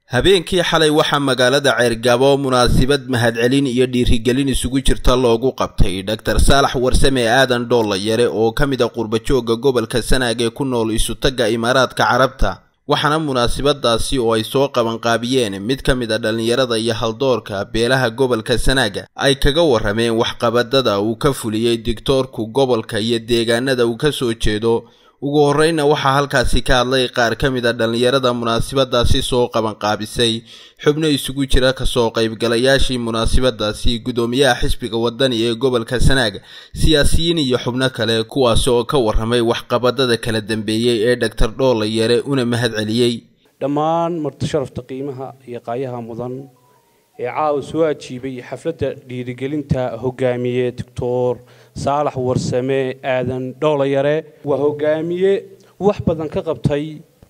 habeenkii xalay waxaa magaalada ceergabo munaasabad mahadcelin iyo dhiirigelin isugu jirta loogu qabtay dhaktar saalax warsame aadan dhoolayare oo ka mid a qurbajooga gobolka sanaag ee ku nool isutagga imaaraadka carabta waxaana munaasabadaasi oo ay soo qabanqaabiyeen mid ka mid a dhallinyarada iyo haldoorka beelaha gobolka sanaaga ay kaga warrameen waxqabadada uu ka fuliyey digtoorku gobolka iyo deegaanada uu ka soo jeedo ugu horreyna waxaa halkaasi ka hadlay qaar ka mid a dhallinyarada munaasabadaasi soo qabanqaabisay xubno isugu jira kasoo qaybgalayaashii munaasabadaasi guddoomiyaha xisbiga wadani ee gobolka sanaag siyaasiyiin iyo xubno kale kuwaasi oo ka warramay waxqabadada kala dambeeyey ee dhaktar dhoolayare una mahad celiyey dhammaan marti sharafta qiimaha iyo qaayaha mudan ee caawa soo ajiibay xafladda dhiirigelinta hogaamiye doctor saalax warsame aadan dhoolayare waa hogaamiye wax badan ka qabtay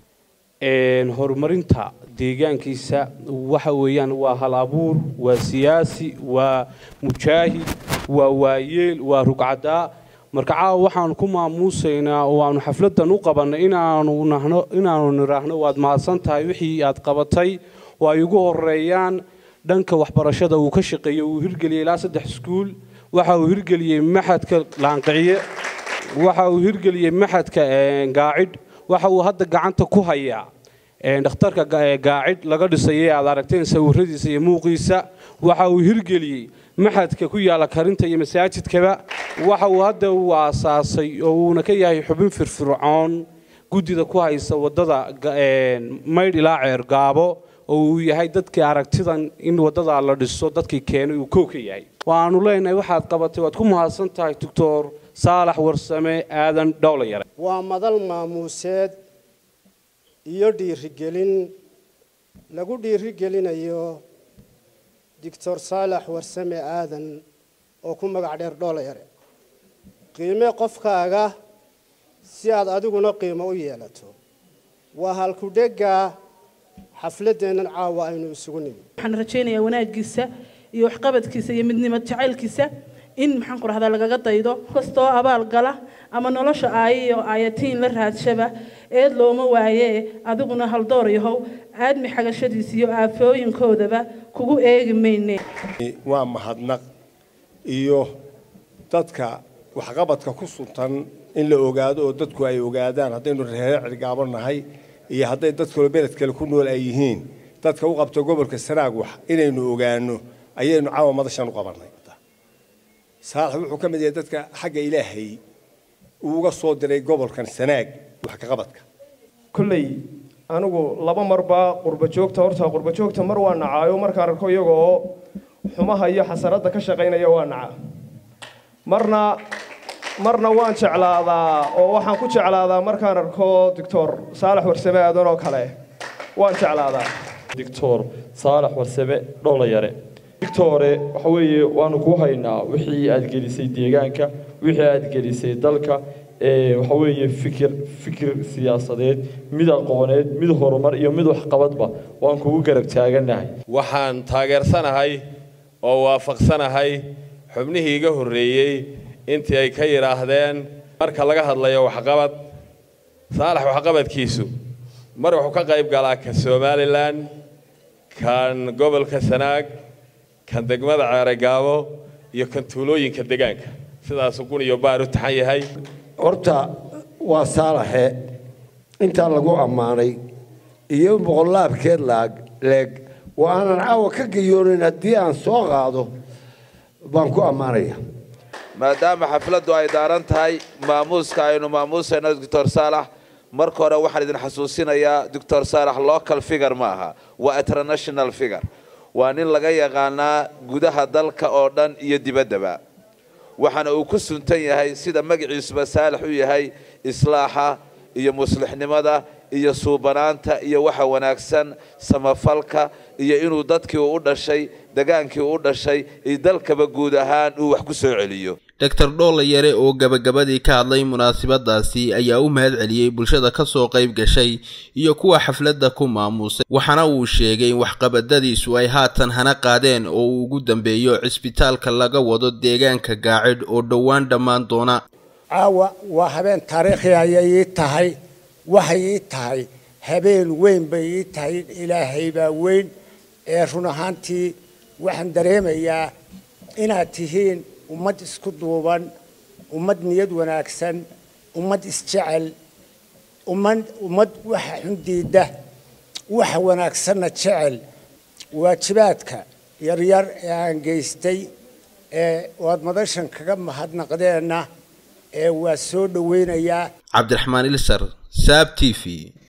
horumarinta deegaankiisa waxa weeyaan waa hal abuur waa siyaasi waa mujaahid waa waayeel waa rugcadaa marka caawa waxaanu ku maamuusaynaa oo aanu xafladan u qabannay inaanu nidhaahno waad mahadsan tahay wixii aad qabatay oo ay ugu horeeyaan dhanka waxbarashada uu ka shaqeeyey uu hirgeliyey ilaa saddex iskuul waxa uu hirgeliyey maxadka laanqiciye waxa uu hirgeliyey maxadka gaacidh waxa uu hadda gacanta ku hayaa dhakhtarka gaacidh laga dhisayay aad aragteen sawiradiisa iyo muuqiisa waxa uu hirgeliyey maxadka ku yaala karinta iyo masaajidkaba waxa uu hadda uu aasaasay oo uuna ka yahay xubin firfircoon guddida ku haysa waddada maydh ilaa ceer gaabo oo uu yahay dadkii aragtidan in waddadaa la dhiso dadkii keenay uu kow ka yahay waanu leenahay waxaad qabatay waad ku mahadsan tahay doctor saalax warsame aadan dhowlayare waa madal maamuuseed iyo dhiirigelin lagu dhiirigelinayo doctor saalax warsame aadan oo ku magac dheer dhoolayare qiime qofkaaga si aad adiguna qiimo u yeelato waa halkudhega xafladeennan caawa aynu isugu nimi waxaan rajaynayaa wanaagiisa iyo waxqabadkiisa iyo midnimad jacaylkiisa in maxaan ku rahdaa lagaga daydo kastoo abaal gala ama nolosha aayiyo aayatiin la raadshaba eed looma waayee adiguna haldoor yahow aadmi xagashadiisa iyo aafooyinkoodaba kugu eegi mayne waa mahadnaq iyo dadka waxqabadka ku suntan in la ogaado oo dadku ay ogaadaan haddaynu reere cirgaabo nahay iyo hadday dad kaloo beled kale ku nool ay yihiin dadka u qabta gobolka sanaag wax inaynu ogaano ayaynu caawa madashan u qabannay saalax wuxuu ka mid yahay dadka xagga ilaahay uu uga soo diray gobolkan sanaag wax ka qabadka kolley anigu laba marba qurbajoogta horta qurbajoogta mar waa nacaayo markaan arko iyagoo xumaha iyo xasaradda ka shaqaynaya waa naca marna marna waan jeclaadaa oo waxaan ku jeclaadaa markaan arko doctor saalax warsame aadan oo kale waan jeclaadaa doctor saalax warsame dhoolayare doctore waxa weeye waanu ku haynaa wixii aad gelisay deegaanka wixii aad gelisay dalka waxa weeye fikir fikir siyaasadeed mid aqooneed mid horumar iyo mid waxqabadba waan kugu garab taaganahay waxaan taageersanahay oo waafaqsanahay xubnihii iga horreeyey intii ay ka yidhaahdeen marka laga hadlayo waxqabad saalax waxqabadkiisu mar wuxuu ka qayb galaa ka somalilan kan gobolka sanaag kan degmada ceeregaabo iyo kan tuulooyinka degaanka sidaasuu gun iyo baar u taxan yahay horta waa saalaxe intaa lagu ammaanay iyo boqolaabkeed laag leeg oo aanan caawa ka gayoonayn haddii aan soo qaado baan ku ammaanaya maadaama xafladdu ay daaran tahay maamuuska aynu maamuusayno doctor saalax marka hore waxaan idin xasuusinayaa doctor saalax local figure ma aha waa international figure waa nin laga yaqaanaa gudaha dalka oo dhan iyo dibaddaba waxaana uu ku suntan yahay sida magaciisuba saalax u yahay islaaxa iyo muslixnimada iyo suubanaanta iyo waxa wanaagsan samafalka iyo inuu dadkii uu u dhashay degaankii uu u dhashay iyo dalkaba guud ahaan uu wax ku soo celiyo doctor dhoolayare oo gabagabadii ka hadlay munaasabadaasi ayaa u mahad celiyey bulshada ka soo qayb gashay iyo kuwa xafladda ku maamuusay waxaana uu sheegay in waxqabadadiisu ay haatan hana qaadeen oo uu ugu dambeeyo cisbitaalka laga wado deegaanka gaacidh oo dhowaan dhammaan doona caawa waa habeen taariikhi ayay ii tahay waxay ii tahay habeen weyn bay ii tahay ilaahay baa weyn ee run ahaantii waxaan dareemayaa inaad tihiin ummad isku duuban ummad niyad wanaagsan ummad isjecel ummad ummad waxa xun diidda waxa wanaagsanna jecel waajibaadka yaryar ee aan geystay ee waad madashan kaga mahadnaqdeenna ee waa soo dhoweynayaa cabdiraxmaan ilsar saab t v